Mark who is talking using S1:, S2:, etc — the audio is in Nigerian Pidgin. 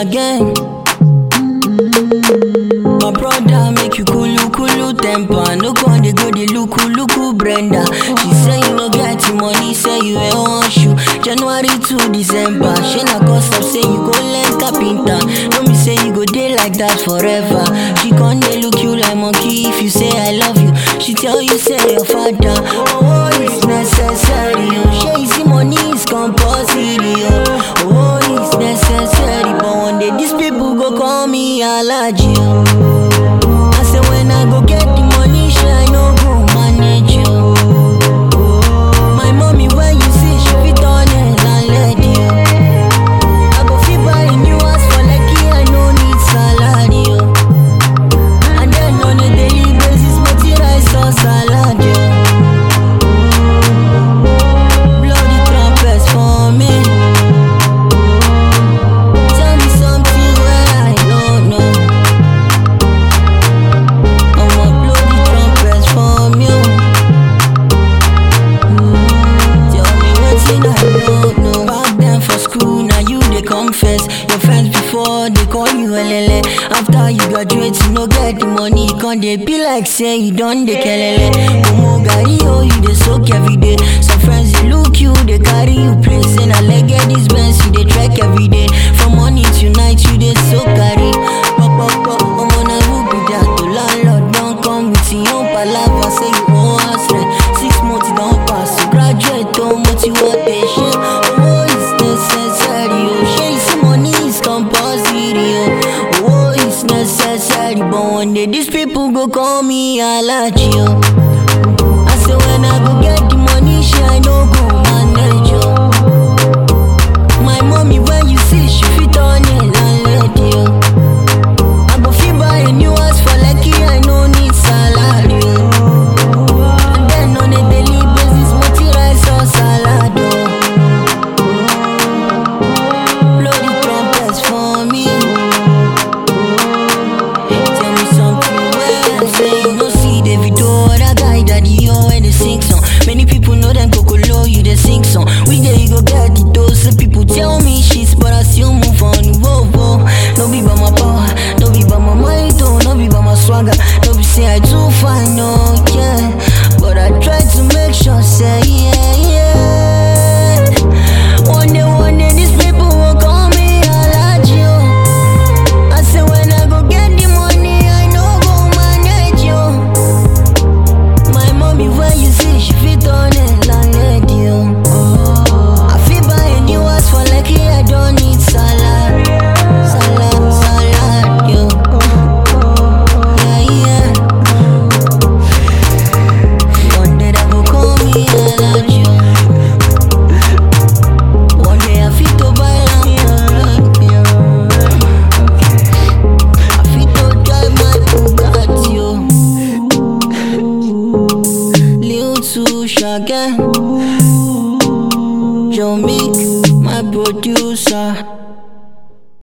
S1: again. My brother make you kulu kulu temper. No con dey go dey luku luku Brenda. She say you no get the money, say you ain't want shoe. January to December. She na cause of say you go learn carpenter. No me say you go dey like that forever. She con dey look you like monkey if you say I love you. She tell you say your father. Oh, it's necessary. Oh, she see money is compulsory. Oh, oh it's necessary. But one day these people go call me allergy. Oh. I say when I go get the money, she I no go manage you. My mommy when you see she fit on it and let you. I go fit buy a new house for Lekki, I no need salary. yo. And then on a daily basis, multi rice or salad. yo. Blow the trumpets for me. Tell me something where I don't know. I'ma blow the trumpets from you. Tell me wetin I don't know. Back then for school, now you dey confess. Your friends before they call you elele. After you graduate, you no get the money. Con dey be like say you don dey kelele. Omo gari oh, you dey soak every day. Some friends dey look you, dey carry you play. Say na leg get this Benz, you dey trek every day. From morning to night, you dey so carry. Pop pop pop, omo na who be that? The landlord don come with him own palava, say you owe us rent. Six months don pass, you graduate, oh, but you want the shit. Oh, it's necessary, oh, shey you see money is compulsory, oh. Oh, it's necessary, but one day these people go call me allergy, oh. I say when I go get the money, she I no go manage, oh. My mommy when you see she fit on it and let you. I go fit buy a new house for Lekki, I no need salary. oh. And then on a daily basis, multi rice or salad. oh. Blow the trumpets for me. Tell me something where I say you no see Davido, that guy daddy yo when they sing song. Many people know them Kokolo, you they sing song. We there you go get the dose. Some people tell me shit, but I still move on. Whoa whoa, no be by my power, no be by my mind, oh, no be by my swagger, no be say I too fine, no yeah. But I try to make sure, say yeah yeah. One day, one day, these people will call me allergy. oh. I say when I go get the money, I no go manage you. My mommy, when you see, she fit on it like lady. Oh. I fit buy a new house for Lekki, I don't need salad, salad, salad, yo. Yeah, yeah. One day they go call me allergy. oh. One day I fit to buy land, yeah. I fit to drive my Bugatti, yo. Lil to Shaggy, Joe Meek, my producer.